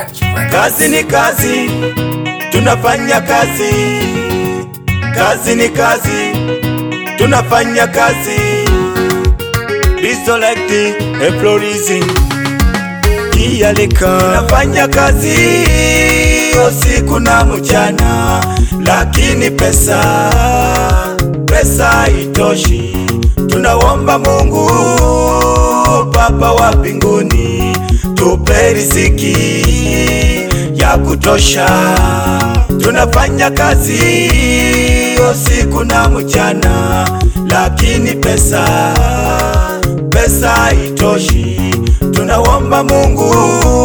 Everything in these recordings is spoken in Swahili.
Kazi ni kazi, tunafanya kazi. Kazi ni kazi, tunafanya kazi. Resurrecting, employees kialika, tunafanya kazi usiku na mchana, lakini pesa pesa haitoshi. Tunaomba Mungu Baba wa mbinguni tupe riziki ya kutosha. Tunafanya kazi usiku na mchana, lakini pesa pesa haitoshi. Tunaomba Mungu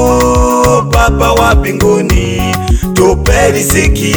Baba wa mbinguni tupe riziki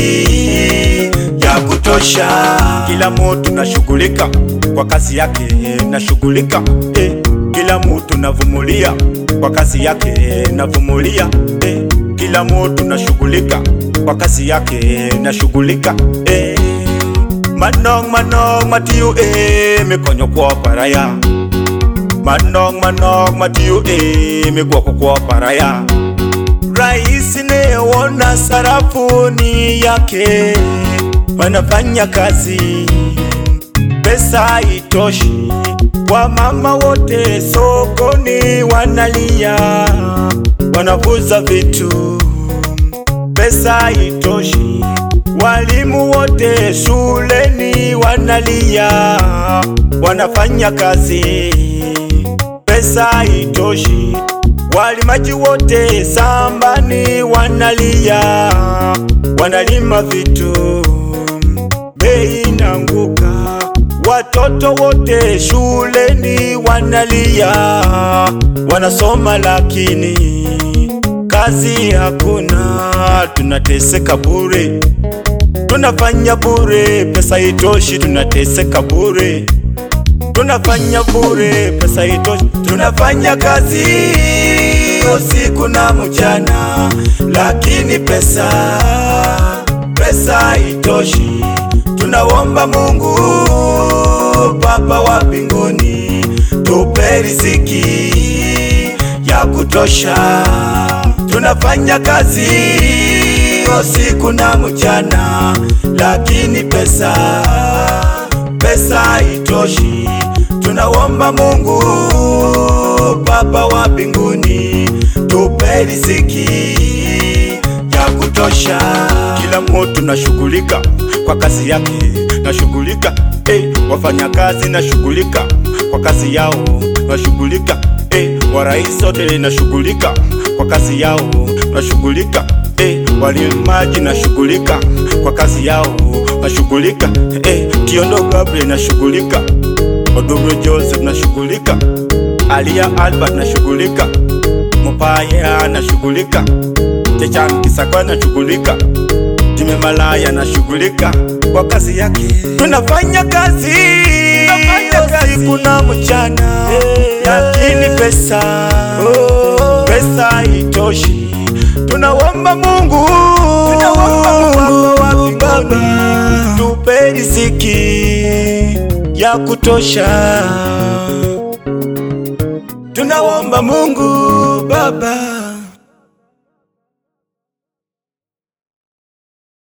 ya kutosha. Kila mtu nashughulika kwa kazi yake, nashughulika eh. Kila mtu navumulia kwa kazi yake, navumulia eh. Kila mtu nashughulika kwa kazi yake, nashughulika eh. Manong manong matiu eh, mikonyo kwa paraya Manong manong matiu eh, migwako kwa paraya Rais neona sarafuni yake, wanafanya kazi, pesa haitoshi. Wamama wote sokoni wanalia, wanavuza vitu, pesa haitoshi. Walimu wote shuleni wanalia, wanafanya kazi, pesa haitoshi. Walimaji wote sambani wanalia, wanalima vitu, bei inaanguka. Watoto wote shuleni wanalia, wanasoma lakini kazi hakuna. Tunateseka bure, tunafanya bure, pesa itoshi, tunateseka bure tunafanya bure, pesa itoshi. Tunafanya kazi usiku na mchana, lakini pesa pesa haitoshi. Tunaomba Mungu Baba wa mbinguni tupe riziki ya kutosha. Tunafanya kazi usiku na mchana, lakini pesa pesa haitoshi. Tunaomba Mungu Baba wa mbinguni tupe riziki ya kutosha. Kila mtu nashughulika kwa kazi yake, nashughulika eh, wafanya kazi nashughulika kwa kazi yao, nashughulika eh, warais wote nashughulika kwa kazi yao, nashughulika eh, walimaji nashughulika kwa kazi yao, nashughulika eh, Tiondo Gabriel nashughulika, Odubro Joseph nashughulika, Alia Albert nashughulika, Mupaya nashughulika, Chechan Kisakwa nashughulika, Jime Malaya nashughulika kwa kazi yake. Tunafanya kazi, tunafanya kazi kuna mchana, lakini pesa pesa haitoshi. Tunaomba Mungu, tunaomba Mungu Baba tupe riziki ya kutosha. Tunaomba Mungu Baba